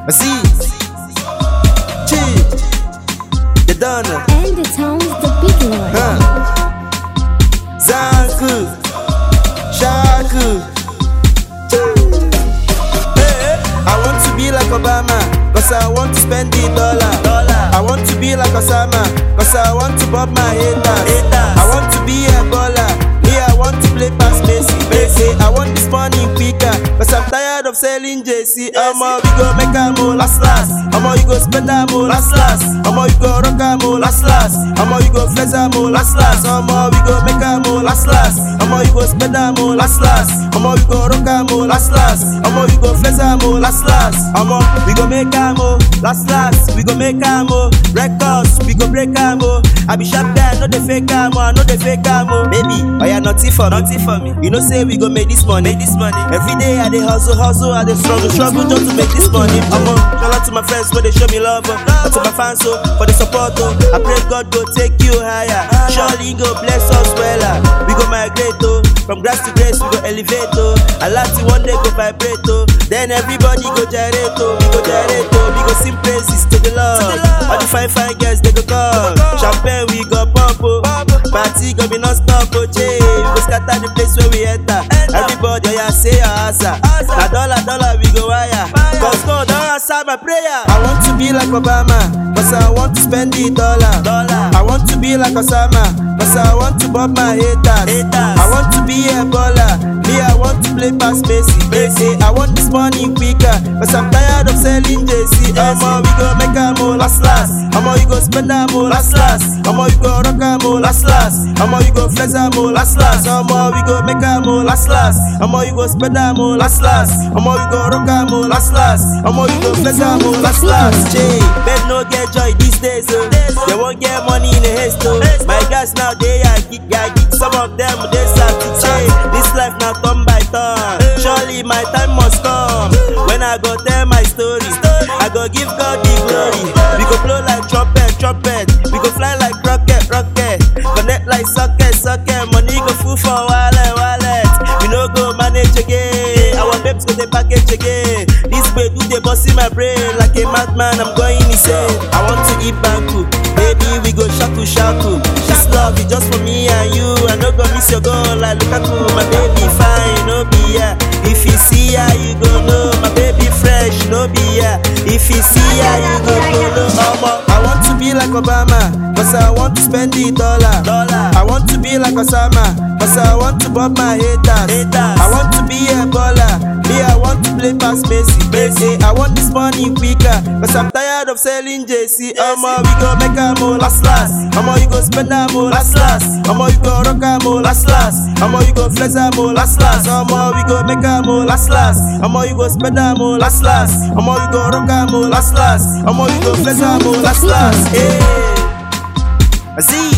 see. Chi. The donor. And the town's the big one. Huh. Zanku. Shaku. Hey, I want to be like Obama. Cause I want to spend the dollar. I want to be like Osama. Cause I want to bob my haters. I want to be a baller. Me, I want to play past Messi. Messi. I want this money quicker. Cause I'm tired of selling JC. Omo, we go make a mo last last. Omo, you go spend a mo last last. Omo, you go rock a mo last last. Omo, you go flex a mo last last. Omo, we go make a mo last last. Omo, you go spend a mo last last. Omo, you go rock a mo last last. Omo, you go flex a mo last last. Omo, we go make a mo last last. We go make a mo records. We go break a mo. I be sharp guy, no the fake a mo, I no the fake a mo. Baby, oh yeah, nothing for me. Nothing for me. You know say we go make this money. Make this money. Every day I dey hustle, hustle, I dey struggle, struggle just to make this money. Omo, shout out to my friends where they show me love, oh. and to my fans oh, for the support. Oh. I pray God go take you higher. Surely go bless us well. ah. We go migrate oh, from grass to grace we go elevate oh. I like to one day go vibrate oh. Then everybody go gyrate oh, we go gyrate oh. We go sing praises to the Lord. All the fine fine girls they go come. Champagne we go pump oh. Party go be non stop oh. Jay. We go scatter the place where we enter. Everybody oh yeah say your answer. Na dollar dollar we go wire. Cause God don't answer my prayer. I want to be like Obama. Cause I want to spend the dollar. I want to be like Osama. Cause I want to bob my haters. I want to be a baller. Me, I want to play past Messi. Messi. I want this money quicker. Cause I'm tired of selling JC. Omo, we go make a mo last last. Omo, you go spend a mo last last. Omo, you go rock a mo last last. Omo, you go flex a mo last last. Omo, we go make a mo last last. Omo, you go spend a mo last last. Omo, you go rock a mo last last. Omo, you go flex a mo last last. Jay, bed no get joy these days. Oh. They won't get money in a haste. Oh. My guys now they are geek, yeah, geek. Some of them they start to change. This life now turn by turn. Surely my time must come. When I go tell my story, I go give God the glory. We go blow like trumpet, trumpet. We go fly like rocket, rocket. Connect like socket, socket. Money go full for wallet, wallet. We no go manage again. Our babes go the package again. This way do they bust in my brain like a madman. I'm going insane. I want to eat banku. Baby, we go shaku shaku. This love is just for me and you. I no go miss your goal like Lukaku. My baby fine, no be yeah. If you see her, you go know. My baby fresh, no be yeah. If you see her, you go know. Omo, I want to be like Obama, cause I want to spend the dollar. I want to be like Osama, cause I want to bob my haters. I want to be a baller. Me, I want to play past Messi. Messi. I want this money quicker, cause I'm tired of selling JC. Omo, we go make a mo last last. Omo, you go spend a mo last last. Omo, you go rock a mo last last. Omo, you go flex a mo last last. Omo, we go make a mo last last. Omo, you go spend a mo last last. Omo, you go rock a mo last last. Omo, you go flex a mo last last. Hey, I see.